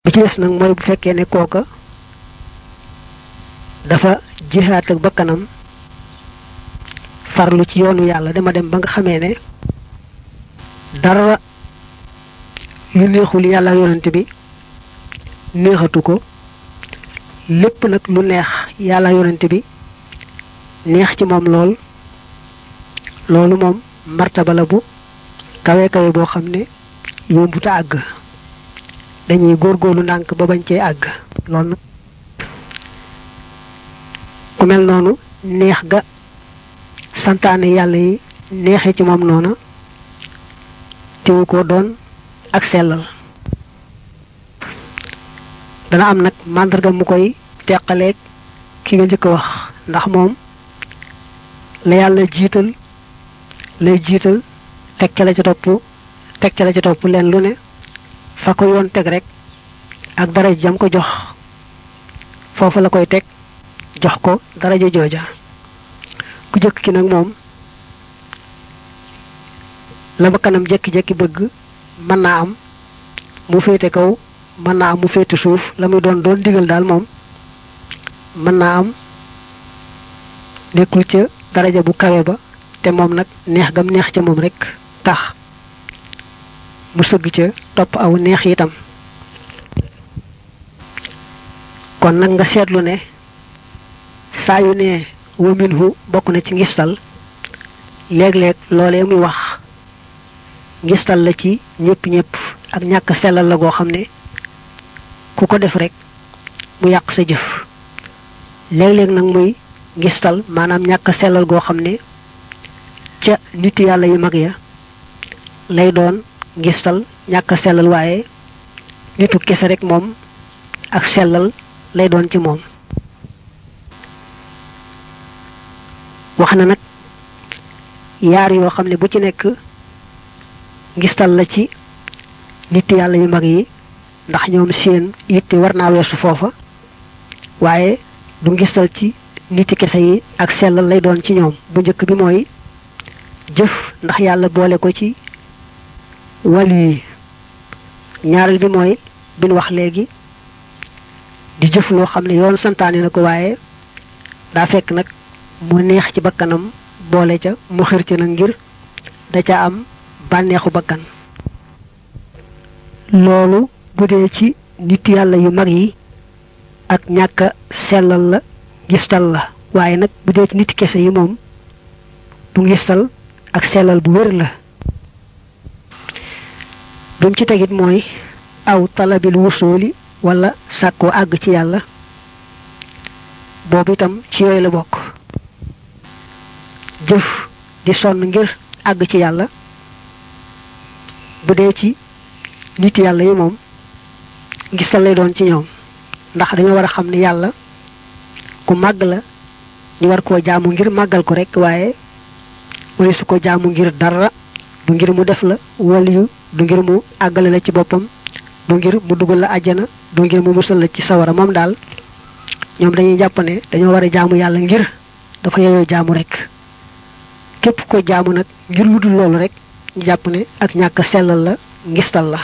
bi ci des nag mooy bu fekkee ne kooka dafa jihaat ak bakkanam farlu ci yoonu yàlla dama dem ba nga xamee ne dara yu neexul yàlla yonent bi neexatu ko lépp nag lu neex yàlla yonent bi neex ci moom lool loolu moom martaba la bu kawe kawe boo xam ne yombuta àgg dañuy góorgóorlu ndànk ba bañ cee àgg loolu nag ku mel noonu neex ga santaane yàlla yi neexe ci moom noona teewu ko doon ak sellal dana am nag màndarga mu koy teqaleeg ki nga njëkk a wax ndax moom la yàlla jiital lay jiital teg ca la ca topp teg ca la ca topp leen lu ne fa ko yoon teg rek ak dara jam ko jox foofu la koy teg jox ko daraja jooja ku jëkk ki nag moom la ba kanam jekki-jekki bëgg mën naa am mu féete kaw mën naa am mu féete suuf la muy doon doon digal daal moom mën naa am nekkul ca daraja bu kawe ba te moom nag neex gam neex ca moom rek tax mu sëgg ca topp aw neex itam kon nag nga seetlu ne saa yu ne wa minhu bokk na ci ngistal léeg-léeg loolee muy wax ngistal la ci ñëpp ñëpp ak ñàkk sellal la goo xam ne ku ko def rek mu yàq sa jëf léeg-léeg nag muy ngistal maanaam ñàkk sellal goo xam ne ca nit yàlla yu mag ya lay doon ngistal ñàkk sellal waaye nitu kese rek moom ak sellal lay doon ci moom wax na nag yaar yoo xam ne bu ci nekk ngistal la ci nit yàlla yu mag yi ndax ñoom seen yitte war naa weesu foofa waaye du ngistal ci niti kese yi ak sellal lay doon ci ñoom bu njëkk bi mooy jëf ndax yàlla boole ko ci wàll yi ñaareel bi mooy bin wax léegi di jëf loo xam ne yoon santaane na ko waaye daa fekk nag mu neex ci bakkanam boole ca mu xër ci nag ngir da ca am bànneexu bakkan loolu bu dee ci nit yàlla yu mag yi ak ñàkk sellal la gistal la waaye nag bu dee ci nit kese yi moom du ngistal ak sellal bu wér la bim ci tegit mooy aw talabil wusooli wala sàkkoo àgg ci yàlla boobu itam ci yooyu la bokk jëf di sonn ngir àgg ci yàlla bu dee ci nit yàlla yi moom ngistal lay doon ci ñoom ndax dañoo war a xam ne yàlla ku màgg la ñu war koo jaamu ngir màggal ko rek waaye wala su ko jaamu ngir dara du ngir mu def la waliyu du ngir mu àggale la ci boppam du ngir mu dugal la àjjana du ngir mu musal la ci sawara moom daal ñoom dañuy jàpp ne dañoo war a jaamu yàlla ngir dafa yeyoo jaamu rek képp ko jaamu nag ngir lu dul loolu rek ñu jàpp ne ak ñàkk sellal la ngistal la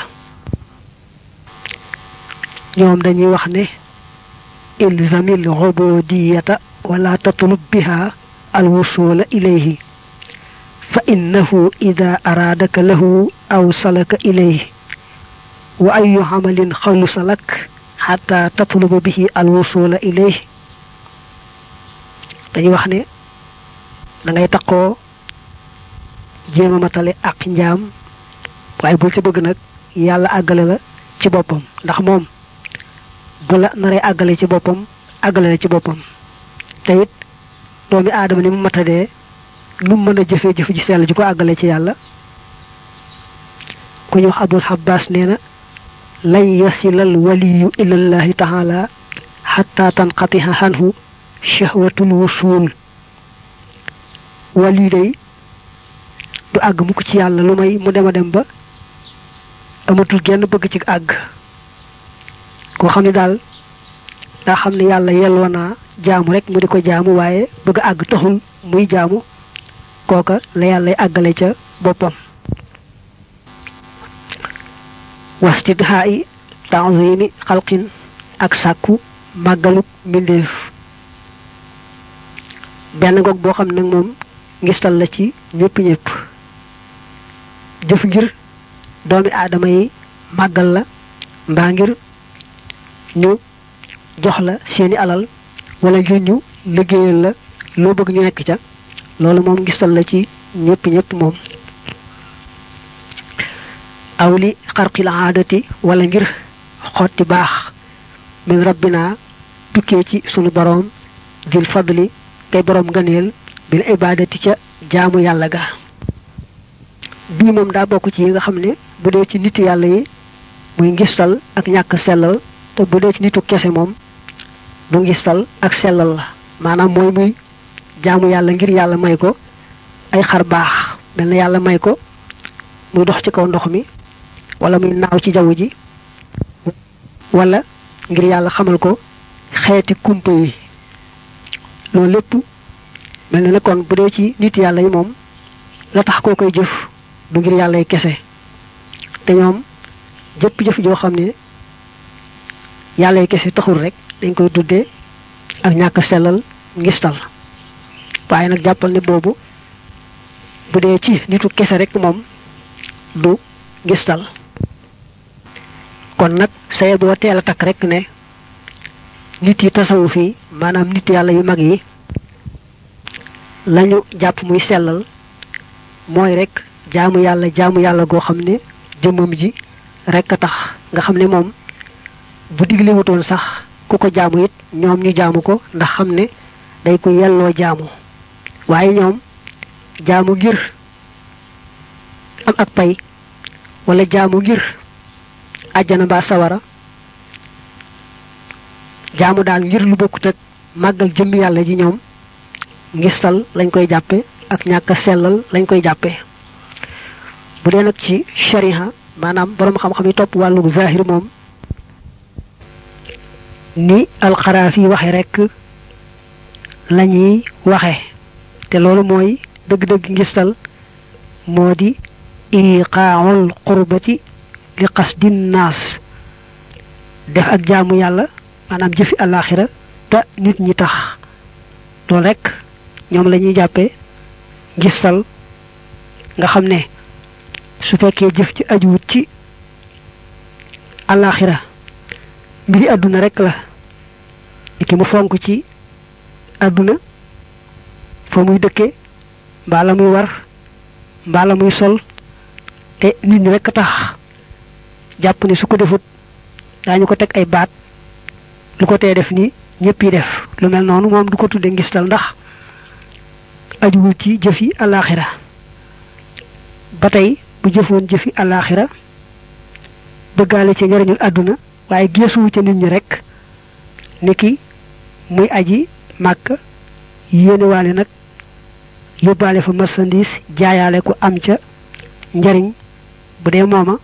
ñoom dañuy wax ne ilzamil ubudiyata wala tatlub biha alwusula ilayhi fa innahu ida araadaka lahu aw salaka ilayhi wa ayu amalin xalusa lak xata tatluba bihi alwusula ilayhi dañuy wax ne da ngay taqoo jéem a matale ak njaam waaye bul ci bëgg nag yàlla àggale la ci boppam ndax moom bu la naree àggale ci boppam àggale la ci boppam te it doomi aadama ni mu matadee nu mën a jëfee jëf ji sell ji ko àggale ci yàlla ku ñu wax abul xabbas nee na lan yasilal waliyu ilallahi taala xatta tanqatiha xanhu shahwatul wusul waliyu day du àgg mukk ci yàlla lu may mu dem a dem ba amatul genn bëgg ci àgg koo xam ne daal daa xam ne yàlla yelloo naa jaamu rek mu di ko jaamu waaye bëgg àgg taxul muy jaamu kooka la yàllay àggale ca boppam wastidhaa yi taazimi xalqin ak sàkku màggaluk mbindeef benn goog boo xam nag moom ngistal la ci ñëpp ñëpp jëf ngir doomi aadama yi màggal la mbaa ngir ñu jox la seeni alal wala ngir ñu liggéeyal la loo bëgg ñu nekk ca loolu moom ngistal la ci ñëpp ñëpp moom aw li xarqil aadati wala ngir xotti baax min rabbina tukkee ci sunu boroom dil fadli tey boroom ngëneel bil ibadati ca jaamu yàlla ga bii moom daa bokk ci yi nga xam ne bu dee ci nit yàlla yi muy ngistal ak ñàkk sellal te bu dee ci nitu kese moom bu ngistal ak sellal la maanaam mooy muy jaamu yàlla ngir yàlla may ko ay xar baax mel na yàlla may ko muy dox ci kaw ndox mi wala muy naaw ci jaww ji wala ngir yàlla xamal ko xeeti kumpa yi loolu lépp mel na ne kon bu dee ci nit yàlla yi moom la tax koo koy jëf du ngir yàlla yi kese te ñoom jëpp jëf joo xam ne yàlla yi kese taxul rek dañ koy tuddee ak ñàkk sellal ngistal waaye nag jàppal ne boobu bu dee ci nitu kese rek moom du ngistal kon nag saye boo teel a takk rek ne nit yi tasawu fii maanaam nit yàlla yu mag yi lañu jàpp muy sellal mooy rek jaamu yàlla jaamu yàlla goo xam ne jëmmam ji rek a tax nga xam ne moom bu digle wutoon sax ku ko jaamu it ñoom ñu jaamu ko ndax xam ne day ko yelloo jaamu waaye ñoom jaamu ngir am ak pay wala jaamu ngir àjjana mbaa sawara jaamu daal ngir lu bokkut ak màggal jëmm yàlla ji ñoom ngistal lañ koy jàppe ak ñàkk a sellal lañ koy jàppe bu dee nag ci shariha maanaam boroom xam-xam yi topp wàllu zahir moom ni alxaraaf yi waxe rekk lañuy waxe te loolu mooy dëgg-dëgg ngistal moo di iqaaul qurbati li qasdin naas def ak jaamu yàlla maanaam jëfi àllaaxira te nit ñi tax loolu rekk ñoom la ñuy jàppee ngistal nga xam ne su fekkee jëf ci ajuwut ci àllaaxira mbiri àdduna rekk la ki mu fonk ci àdduna fa muy dëkke mbaa la muy war mbaa la muy sol te nit ñi rekk tax jàpp ne su ko defut daañu ko teg ay baat lu ko tee def ni ñëpp yi def lu mel noonu moom du ko tudde ngistal ndax ajuwul ci jëfi àllaaxira ba tey bu jëfoon jëfi àllaaxira bëggaale ci njariñul àdduna waaye geesuwu ca nit ñi rekk niki muy aji màkk yéenewaale nag yóbbaale fa marchandise jaayaale ko am ca njariñ bu dee mooma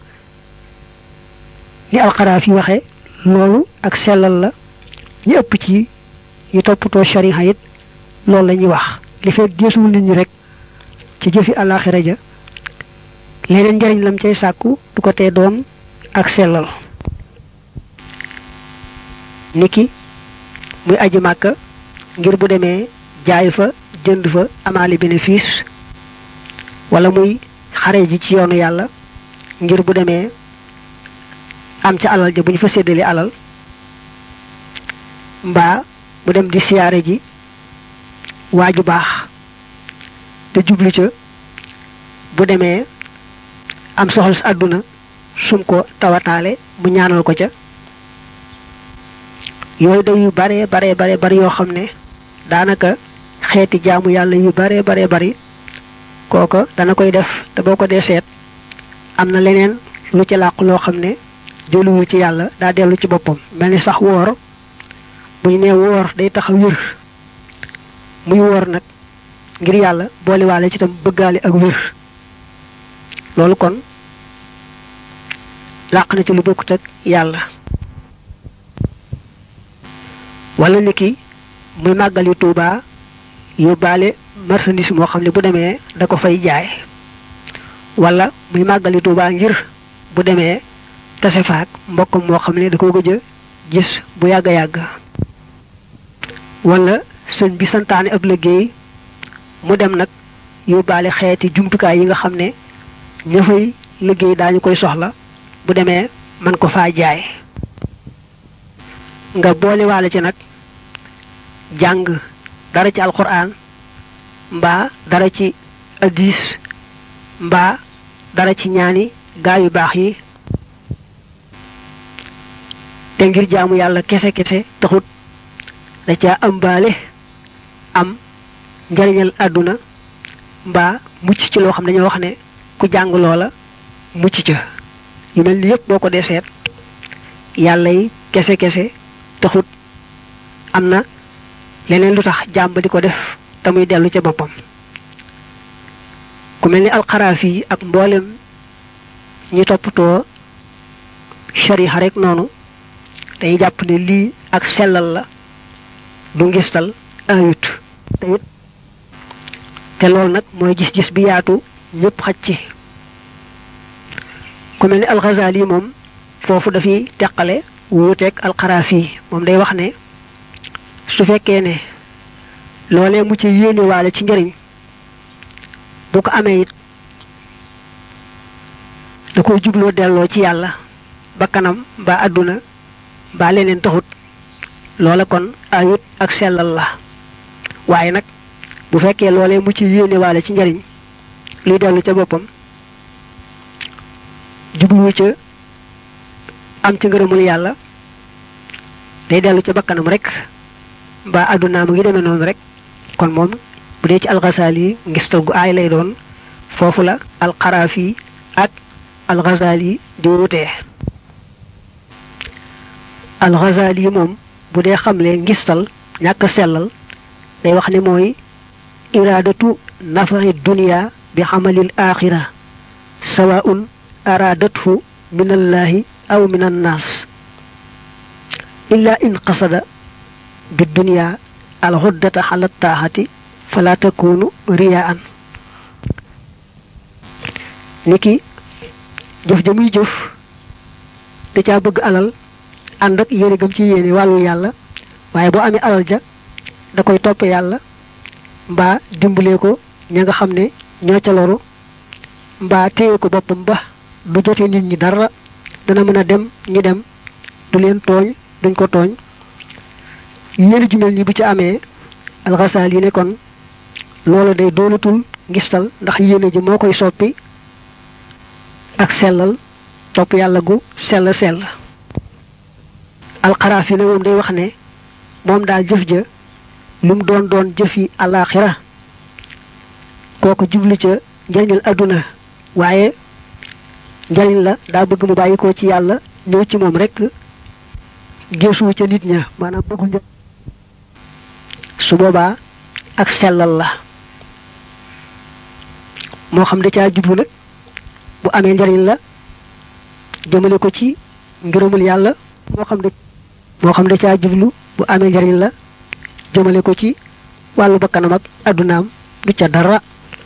ni alxaraaf yi waxe loolu ak sellal la ñu ëpp ci ñu toppatoo shariha it loolu la ñuy wax li fekk geesuwul nit ñi rek ci jëfi àllaaxira ja leneen njariñ lam cay sàkku du ko tee doon ak sellal niki muy aji màkka ngir bu demee jaay fa jënd fa amaali bénéfice wala muy xare ji ci yoonu yàlla ngir bu demee am ca alal ja bu ñu fa séddale alal mbaa mu dem di siyaare ji waaju baax te jublu ca bu demee am soxla si àdduna sum ko tawataale mu ñaanal ko ca yooyu day yu bare bare bare bari yoo xam ne daanaka xeeti jaamu yàlla yu bare bare bari kooko dana koy def te boo ko dee seet am na leneen lu ci làqu loo xam ne jëluwul ci yàlla daa dellu ci boppam mel ni sax woor bu ñu nee woor day tax a wér muy woor nag ngir yàlla booliwaale ci tam bëggaale ak wér loolu kon làq na ci lu bokkut ak yàlla wala niki muy màggali Tuuba yóbbaale marchandise moo xam ne bu demee da ko fay jaay wala muy màggali Tuuba ngir bu demee tase faak mbokkam moo xam ne da ko gëj a gis bu yàgg a yàgg wala sëñ bi santaane ab liggéey mu dem nag yóbbaale xeeti jumtukaay yi nga xam ne ña fay liggéey daañu koy soxla bu demee man ko faa jaay nga boolewaale ci nag jàng dara ci alquran mbaa dara ci hadis mbaa dara ci ñaani gaa yu baax yi te ngir jaamu yàlla kese kese taxut da caa ëmbaale am njariñal àdduna mbaa mucc ci loo xam dañoo wax ne ku jàng loola mucc ca yu mel ni yépp boo ko dee seet yàlla yi kese kese taxut am na leneen lu tax jàmb di ko def te muy dellu ca boppam ku mel ni alxaraaf yi ak mboolem ñi toppatoo shariha rek noonu dañuy jàpp ne lii ak sellal la du ngistal ayut te it te loolu nag mooy gis-gis bi yaatu ñëpp xaj ci ku mel ni alxazaali moom foofu dafiy teqale wuuteeg alxaraaf yi moom day wax ne su fekkee ne loolee mu ci yéene waale ci njëriñ bu ko amee it da koy jubloo delloo ci yàlla ba kanam ba àdduna ba leneen taxut loola kon ayut ak sellal la waaye nag bu fekkee loolee mu ci yéene waale ci njëriñ liy dellu ca boppam jublu ca am ci ngërëmul yàlla day dellu ca bakkanam rek ba àdduna mu ngi demee noonu rek kon moom bu dee ci alxasaali yi ngistal gu aay lay doon foofu la alxaraafi ak alxasaali di wutee alxasaali yi moom bu dee xamle ngistal ñàkk sellal day wax ne mooy iraadatu nafaxi dunia bi xamalil axira sawaun araadathu min allahi aw min annaas illa in qasada bi dunia alxuddata xala taaxati fala takunu riyaan niki jëf ja muy jëf da caa bëgg alal ànd ak yéene gëm ci yéene wàllu yàlla waaye boo amee alal ja da koy topp yàlla mbaa dimbalee ko ña nga xam ne ñoo ca loru mbaa téye ko boppam ba du jote nit ñi dara dana mën a dem ñu dem du leen tooñ duñ ko tooñ yéene ju mel ni bu ci amee alxasaal yi ne kon loolu day doonatul ngistal ndax yéene ji moo koy soppi ak sellal topp yàlla gu sell sell alxaraaf yi ne moom day wax ne moom daal jëf ja lu mu doon doon jëfi àllaaxira kooku jublu ca njariñal àdduna waaye njariñ la daa bëgg mu bàyyi ko ci yàlla ñëw ci moom rek géesu ca nit ña maanaam bëggul njëriñ su boobaa ak sellal la moo xam da caa jublu nag bu amee njariñ la jëmale ko ci ngërëmul yàlla moo xam da moo xam da caa jublu bu amee njariñ la jëmale ko ci wàllu bakkanam ak addunaam du ca dara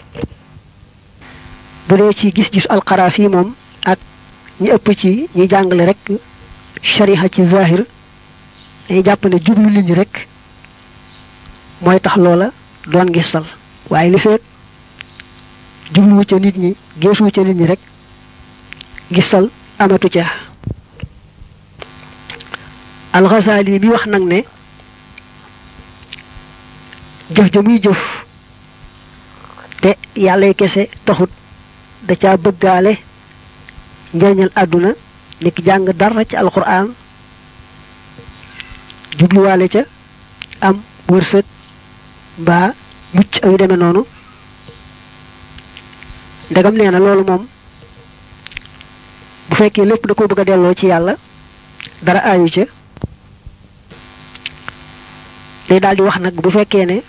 bu dee ci gis-gis alxaraaf yi moom ak ñi ëpp ci ñi jàngale rek shariha ci zahir dañuy jàpp ne jublu nit ñi rek mooy tax loola doon gisal waaye li fekk jubluwu ca nit ñi geesuwu ca nit ñi rek gisal amatu ca alxasaali mi wax nag ne jëf ja muy jëf te yàllay kese taxut da caa bëggaale njëriñal àdduna niki jàng dara ci alquran jubluwaale ca am wërsëg mbaa mucc ak yu demee noonu ndegam nee na loolu moom bu fekkee lépp da ko bëgg a delloo ci yàlla dara aayu ca day daal di wax nag bu fekkee ne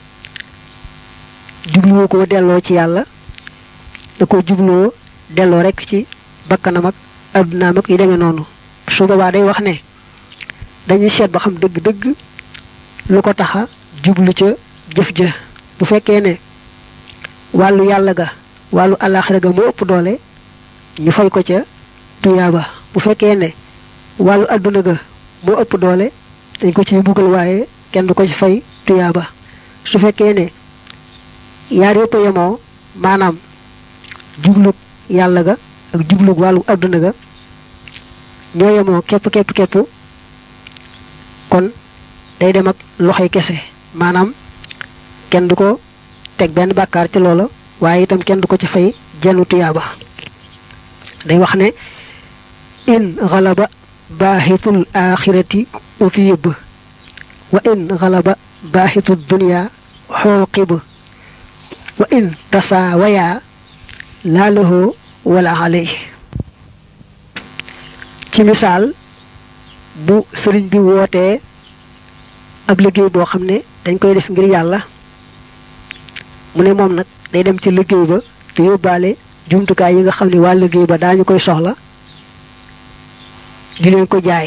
jubluwoo ko delloo ci yàlla da ko jubluwoo delloo rek ci bakkanam ak addunaam ak yu demee noonu su boobaa day wax ne dañuy seet ba xam dëgg-dëgg lu ko taxa jublu ca jëf ja bu fekkee ne wàllu yàlla ga wàllu àllaaxira ga mu ëpp doole ñu fay ko ca tuyaaba bu fekkee ne wàllu àdduna ga moo ëpp doole dañ ko ci buggal waaye kenn du ko ci fay tuyaaba su fekkee ne yaar yëpp yemoo maanaam jublug yàlla ga ak jublug wàllu àdduna ga ñoo yemoo képp képp képp kon day dem ak loxoy kese maanaam kenn du ko teg benn bàkkaar ci loola waaye itam kenn du ko ci fay jenn tuyaaba day wax ne in xalaba baaxitul axirati utiyib wa in xalaba baaxitu dunya xooqib wa in tasaawaya laa lahu wala alay ci misaal bu sëriñ bi wootee ab liggéey boo xam ne dañ koy def ngir yàlla mu ne moom nag day dem ci liggéey ba te yóbbaale jumtukaay yi nga xam ne waa liggéey ba daañu koy soxla di leen ko jaay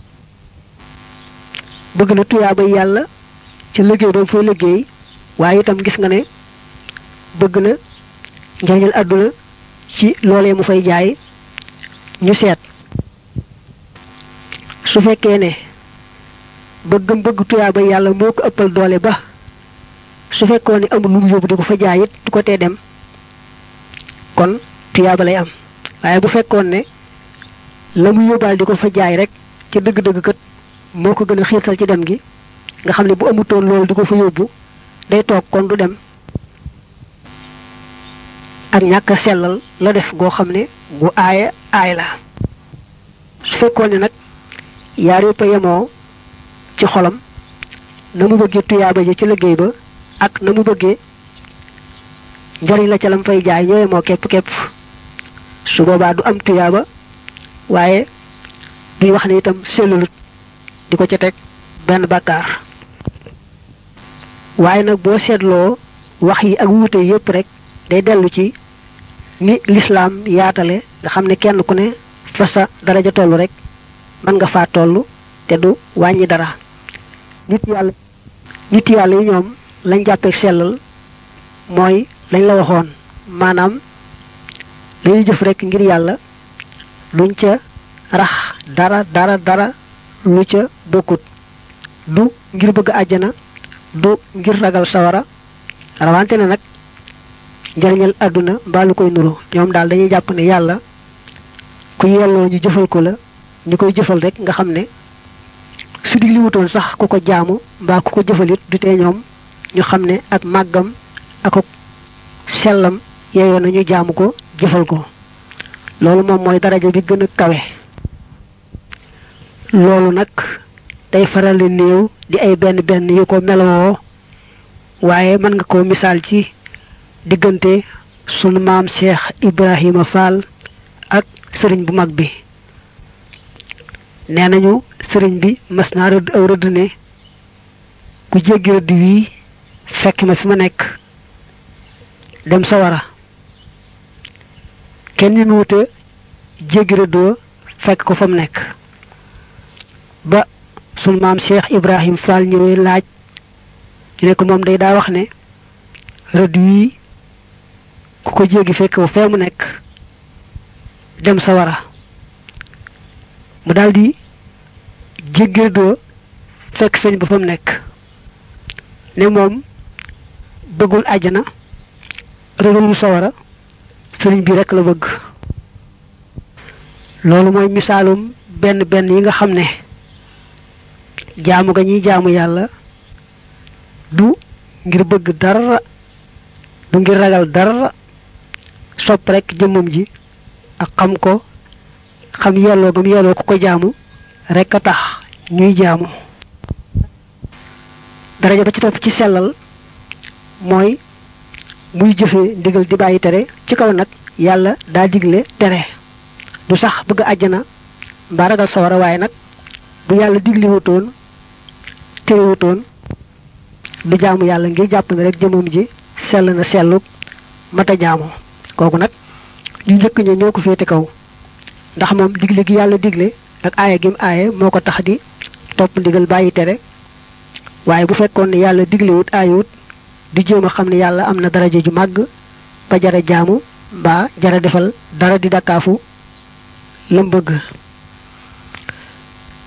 bëgg na tuyaaba yàlla ci liggéey ba mu fay liggéey waaye itam gis nga ne bëgg na njariñal àdduna ci loolee mu fay jaay ñu seet su fekkee ne bëggam bëgg tuyaaba yàlla moo ko ëppal doole ba su fekkoon ne amul lu mu yóbbu di ko fa jaay it du ko tee dem kon tuyaaba lay am waaye bu fekkoon ne la mu yóbbaal di ko fa jaay rek ci dëgg-dëgg kat moo ko gën a xiirtal ci dem gi nga xam ne bu amutoon loolu di ko fa yóbbu day toog kon du dem ak ñàkk a sellal la def goo xam ne gu aaya aay la su fekkoon ne nag yaar yëpp a yemoo ci xolam na mu bëggee tuyaaba ji ci liggéey ba ak na mu bëggee njariñ la ca lam fay jaay ñoo yemoo képp képp su boobaa du am tuyaaba waaye duy wax ne itam sellalut di ko ca teg benn bàkkaar waaye nag boo seetloo wax yi ak wuute yépp rek day dellu ci ni lislaam yaatale nga xam ne kenn ku ne fa sa daraja tollu rek mën nga faa toll te du wàññi dara nit yàlla nit yàlla yi ñoom lañ jàppee sellal mooy lañ la waxoon maanaam dañuy jëf rek ngir yàlla luñ ca rax dara dara dara lu ca bokkut du ngir bëgg àjjana du ngir ragal sawara rawante ne nag njariñal àdduna mbaa lu koy nuru ñoom daal dañuy jàpp ne yàlla ku yelloo ñu jëfal ko la ñu koy jëfal rek nga xam ne su digli wutoon sax ku ko jaamu mbaa ku ko jëfalit du tee ñoom ñu xam ne ak màggam ak sellam yeeyoo nañu jaamu ko jëfal ko loolu moom mooy daraja bi gën a kawe loolu nag day faral di néew di ay benn benn yu ko melowoo waaye mën nga ko misaal ci diggante sunu maam Cheikh Ibrahima Fall ak sëriñ bu mag bi nee nañu sëriñ bi mas naa rëdd aw rëdd ne ku jéggi rëdd wii fekk ma fi ma nekk dem sawara kenn ñu wuute jéggi rëddoo fekk ko fa mu nekk ba sunu maam Cheikh Ibrahim Fall ñëwee laaj ñu ne ko moom day daa wax ne rëdd wii ku ko jéggi fekk ko fee mu nekk dem sawara mu daldi jéggi rëddoo fekk sëñ ba fa mu nekk ne moom bëggul àjjana ragalul sawara sëriñ bi rekk la bëgg loolu mooy misaalum benn benn yi nga xam ne jaamu ga ñuy jaamu yàlla du ngir bëgg dara du ngir ragal dara sopp rekk jëmmam ji ak xam ko xam yelloo gam yelloo ku ko jaamu rekk a tax ñuy jaamu daraja ba ci topp ci sellal mooy muy jëfe ndigal di bàyyi tere ci kaw nag yàlla daa digle tere du sax bëgg àjjana mbaa ragal sawara waaye nag bu yàlla digli wutoon tere wutoon du jaamu yàlla ngir jàpp ne rek jëmam ji sell na sellu mata jaamu kooku nag ñu njëkk ña ñoo ko féete kaw ndax moom digle gi yàlla digle ak aaya gim aaye moo ko tax di topp ndigal bàyyi tere waaye bu fekkoon ne yàlla diglewut aayewut du jéem a xam ne yàlla am na daraja ju màgg ba jara jaamu mbaa jara defal dara di dakkaafu lam bëgg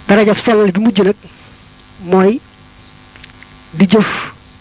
darajab sellal bi mujj nag mooy di jëf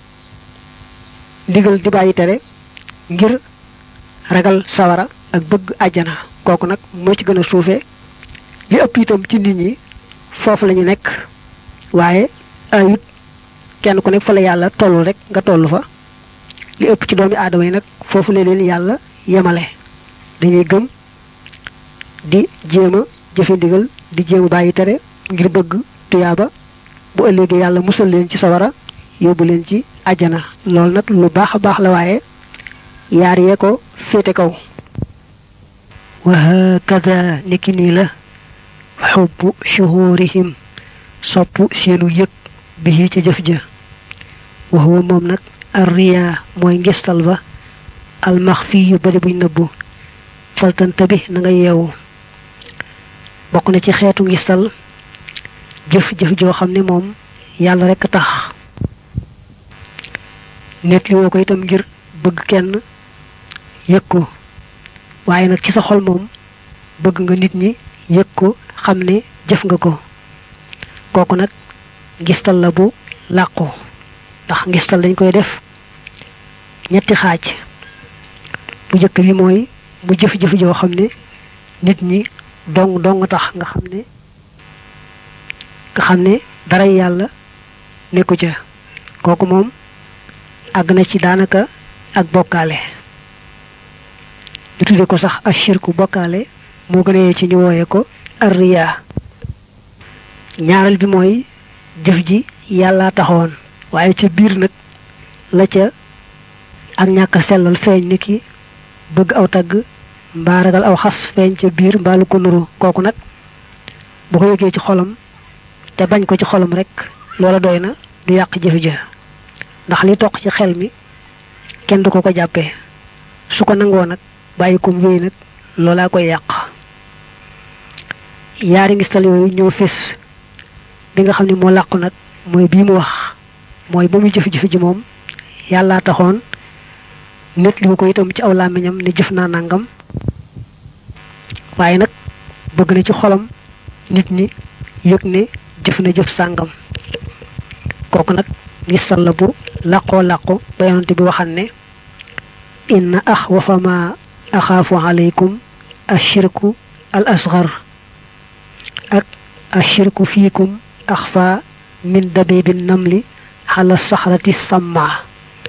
ndigal di bàyyi tere ngir ragal sawara ak bëgg àjjana kooku nag moo ci gën a suufe li ëpp itam ci nit ñi foofu lañu nekk waaye ayut kenn ku nekk fa la yàlla tollu rek nga tollu fa li ëpp ci doomi aadama yi nag foofu la leen yàlla yemale dañuy gëm di jéem a jëfe ndigal di jéem a bàyyi tere ngir bëgg tuyaaba bu ëllëgee yàlla musal leen ci sawara yóbbu leen ci àjjana loolu nag lu baax a baax la waaye yaar yee ko féete kaw wa hakada niki nii la xubbu shuhurihim sopp seenu yëg bi ci jëf ja wa huwa moom nag arriya mooy ngistal ba almaxfi yu bari buñ nëbbu faltanta bi na nga yeewu bokk na ci xeetu ngistal jëf-jëf joo xam ne moom yàlla rekk tax net li woo ko itam ngir bëgg kenn yëg ko waaye nag ci sa xol moom bëgg nga nit ñi yëg ko xam ne jëf nga ko kooku nag ngistal la bu làqu ndax ngistal dañ koy def ñetti xaaj bu njëkk bi mooy mu jëf-jëf joo xam ne nit ñi dong dong tax nga xam ne nga xam ne dara yàlla nekku ca kooku moom àgg na ci daanaka ak bokkaale ñu tudde ko sax ashirku bokkaale moo gën a yee ci ñu wooye ko arriya ñaareel bi mooy jëf ji yàlla taxawoon waaye ca biir nag la ca ak ñàkk a sellal feeñ ni ki bëgg aw tagg mbaa ragal aw xas feeñ ca biir mbaa lu ko nuru kooku nag bu ko yëgee ci xolam te bañ ko ci xolam rek loola doy na du yàq jëf ja ndax li toq ci xel mi kenn du ko ko jàppee su ko nangoo nag bàyyi ko mu wéy nag loolaa koy yàq yaari ngistal yooyu ñëw fés bi nga xam ne moo làqu nag mooy bii mu wax mooy ba muy jëf-jëf ji moom yàllaa taxoon nit li ko itam ci aw làmmiñam ne jëf naa nangam waaye nag bëgg na ci xolam nit ñi yëg ne jëf na jëf sàngam kooku nag ngistal la bu làqoo làqu ba yonante bi waxan ne inna axwafa ma axaafu alaykum ashirku al asgar ak ashirku fiikum axfa min dabibi namli xala saxrati samma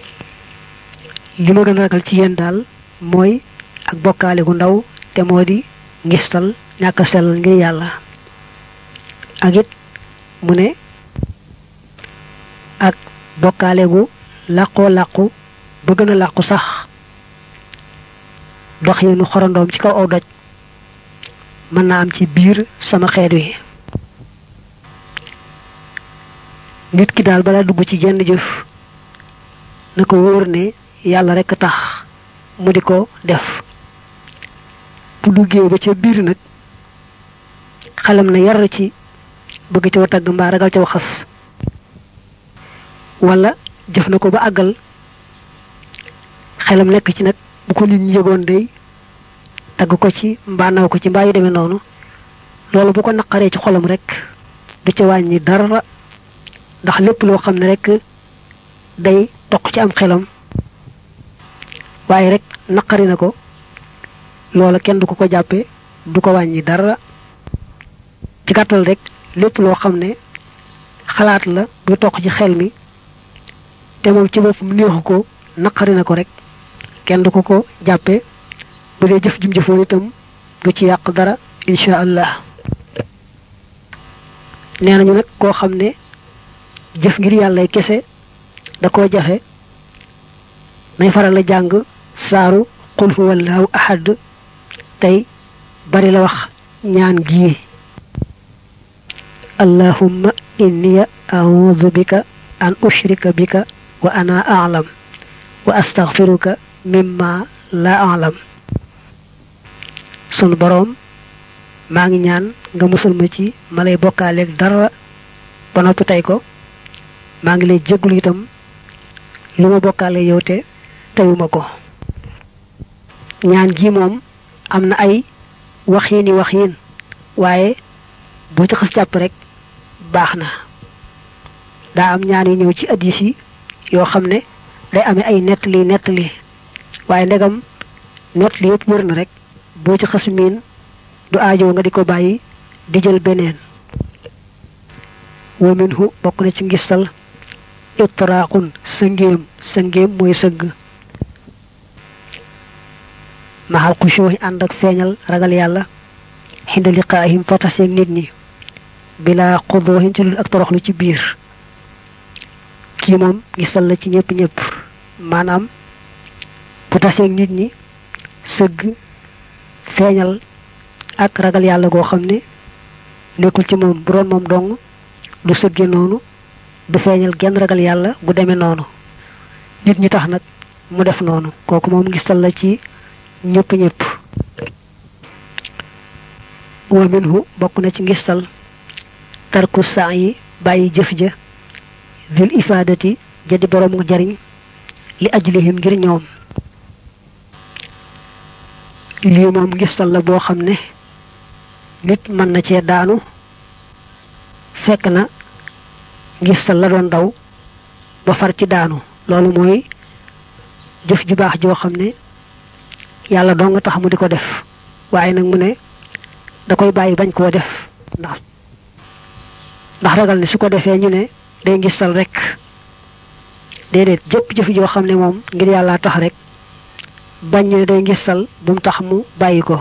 li ma gën a ragal ci yéen daal mooy ak bokkaale gu ndaw te moo di ngistal ñàkk sellal ngir yàlla ak it mu ne ak bokkaale gu làqoo làqu ba gën a làqu sax dox yi nu xorandoom ci kaw aw doj mën naa am ci biir sama xeet wi nit ki daal balaa dugg ci jenn jëf na ko wóor ne yàlla rekk tax mu di ko def bu duggee ba ca biir nag xelam na yar ci bëgg ca wa tagg mbaa ragal ca waxas wala jëf na ko ba àggal xelam nekk ci nag bu ko nit ñi yëgoon day tagg ko ci mbaa naw ko ci mbaa yu demee noonu loolu bu ko naqaree ci xolam rek du ca wàññi dara ndax lépp loo xam ne rek day toq ci am xelam waaye rek naqari na ko loola kenn du ko ko jàppe du ko wàññi dara ci gàttal rek lépp loo xam ne xalaat la buy toq ci xel mi te moom ci boppam neexu ko naqari na ko rek kenn du ko ko jàppe bu dee jëf jum jëfoon itam du ci yàq dara incha allah nee nañu nag koo xam ne jëf ngir yàllay kese da koo jafe nay faral la jàng saaru qul huwallahu ahad tey bari la wax ñaan gii allahumma inni a'udhu bika an ushrika bika wa ana a'lam wa astaghfiruka mimma la a'lam sunu boroom maa ngi ñaan nga musul ma ci ma lay bokkaaleeg dara ba noppi tey ko maa ngi lay jéglu itam lu ma bokkaale yow te teyuma ko ñaan gi moom am na ay waxiini waxiin waaye boo ci xas jàpp rek baax na daa am ñaan yu ñëw ci addis yi yoo xam ne day amee ay nettali nettali waaye ndegam nettali yëpp wër na rek boo ci xas miin du aajo nga di ko bàyyi di jël beneen wa minhu bokk na ci ngistal itraaqun sëngéem sëngéem mooy sëgg maxal xushooxi ànd ak feeñal ragal yàlla xinda liqaahim fa taseeg nit ñi bila xudooxin ci lul ak toroxlu ci biir kii moom ngistal la ci ñëpp ñëpp maanaam bu taseeg nit ñi sëgg feeñal ak ragal yàlla goo xam ne nekkul ci moom bu doon moom dong du sëgge noonu du feeñal genn ragal yàlla bu demee noonu nit ñi tax nag mu def noonu kooku moom ngistal la ci ñëpp ñëpp wa minhu bokk na ci ngistal tarku saa yi bàyyi jëf ja dil ifaadati jadi borom nga jariñ li ajlihim ngir ñoom lii moom ngistal la boo xam ne nit mën na cee daanu fekk na ngistal la doon daw ba far ci daanu loolu mooy jëf ju baax joo xam ne yàlla doo nga tax mu di ko def waaye nag mu ne da koy bàyyi bañ koo def ndax ndax ragal ne su ko defee ñu ne day ngistal rek déedéet jëpp jëf joo xam ne moom ngir yàlla tax rek bañ ñu ne day ngistal bu mu tax mu bàyyi ko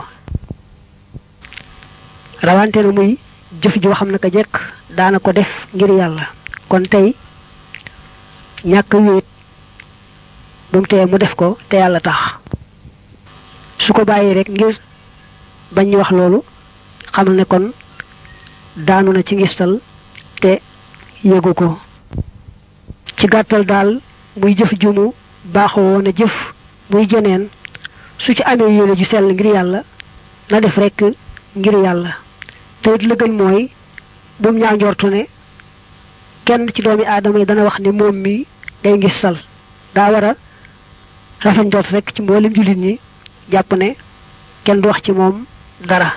rawante na muy jëf joo xam ne ka jekk daana ko def ngir yàlla kon tey ñàkk wéet bu mu tee mu def ko te yàlla tax su ko bàyyi rek ngir bañ ñu wax loolu xamal ne kon daanu na ci ngistal te yëgu ko ci gàttal daal muy jëf ju mu baaxoo woon a jëf muy jeneen su ci amee yéene ju sell ngir yàlla na def rek ngir yàlla te it la gën mooy bu mu ñaaw njortu ne kenn ci doomi aadama yi dana wax ne moom mi day ngistal daa war a rafet njort rek ci mboolem jullit ñi jàpp ne kenn du wax ci moom dara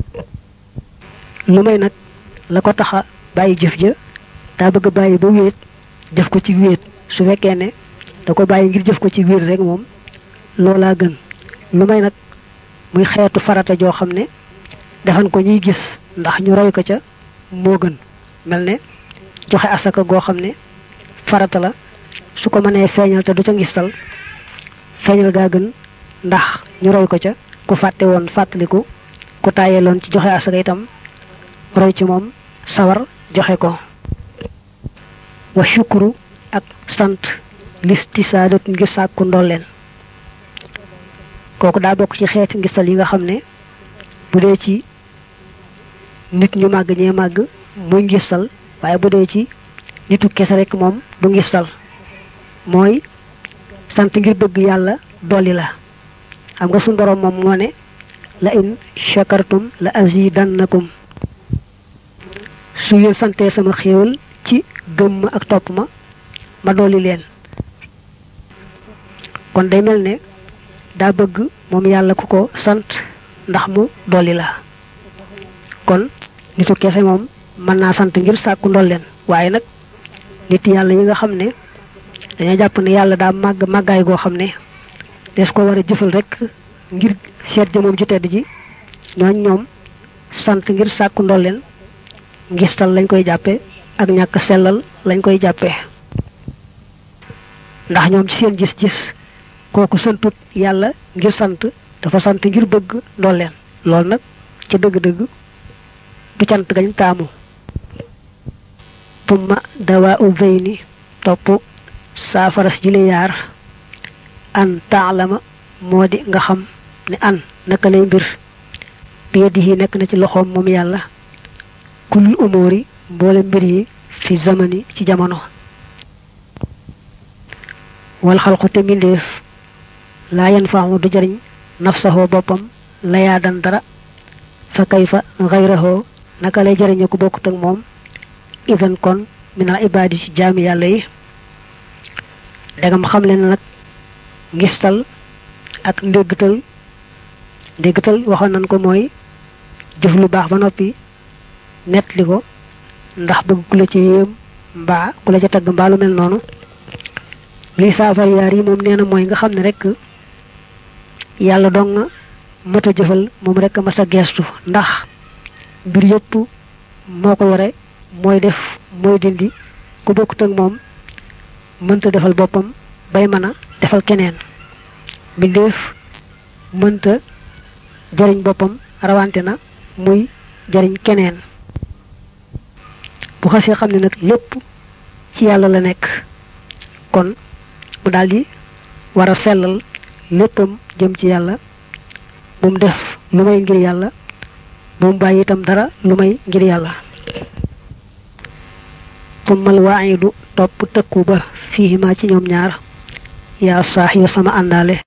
lu may nag la ko taxa bàyyi jëf ja daa bëgg bàyyi ba wéet jëf ko ci wéet su fekkee ne da ko bàyyi ngir jëf ko ci wéet rek moom loolaa gën lu may nag muy xeetu farata joo xam ne defan ko ñuy gis ndax ñu roy ko ca moo gën mel ne joxe asaka goo xam ne farata la su ko mënee feeñal te du ca ngistal feeñal gaa gën ndax ñu roy ko ca ku fàtte woon fàttaliku ku tàyyeeloon ci joxe asaka itam roy ci moom sawar joxe ko wa shukru ak sant listisaadat ngir sàkku ndolleen kooku daa bokk ci xeeti ngistal yi nga xam ne bu dee ci nit ñu màgg ñee màgg muy ngistal waaye bu dee ci nitu kese rek moom du ngistal mooy sant ngir bëgg yàlla dolli la xam nga suñu borom moom moo ne la in shakartum la azidannakum su ngeen santee sama xéewal ci gëm ma ak topp ma ma dolli leen kon day mel ne daa bëgg moom yàlla ku ko sant ndax mu dolli la kon nitu kese moom mën naa sant ngir sàkku ndolleen waaye nag nit yàlla yi nga xam ne dañoo jàpp ne yàlla daa màgg màggaay goo xam ne des ko war a jëfal rek ngir seet jëmoom ci tedd ji ñooñ ñoom sant ngir sàkku ndolleen ngistal lañ koy jàppe ak ñàkk sellal lañ koy jàppe ndax ñoom ci seen gis-gis kooku santut yàlla ngir sant dafa sant ngir bëgg ndolleen loolu nag ca dëgg-dëgg du cant gañ taamu tumma dawaa u zeyni topp saafaras ji li yaar an taalama moo di nga xam ne an naka lay mbir bi yadihi nekk na ci loxoom moom yàlla kulul umóori mboole mbir yi fi zamani ci jamono wal xalqu te mbindeef laa yan faamu du jariñ nafsaxoo boppam layaa dan dara fa kayfa xayrahoo naka lay jariñe ku bokkut ak moom idan kon minal ibaadi ci jaami yàlla yi dagam xam leen nag ngistal ak ndéggtal ndéggtal waxoon nañ ko mooy jëf lu baax ba noppi nettali ko ndax bëgg ku la ci yéem mbaa ku la ca tagg mbaa lu mel noonu lii saafar yaar yi moom nee na mooy nga xam ne rek yàlla dong nga mat a jëfal moom rek mat a geestu ndax mbir yëpp moo ko yore mooy def mooy dindi ku bokkut ak moom mënta defal boppam bay mën a defal keneen mbindeef mënta jariñ boppam rawante na muy jariñ keneen bu xasee xam ne nag lépp ci yàlla la nekk kon mu daldi war a sellal léppam jëm ci yàlla bu mu def lu may ngir yàlla bu mu bàyyi itam dara lu may ngir yàlla tummal waayidu topp tëkku ba fiihima ci ñoom ñaar yaa saax yu sama àndaale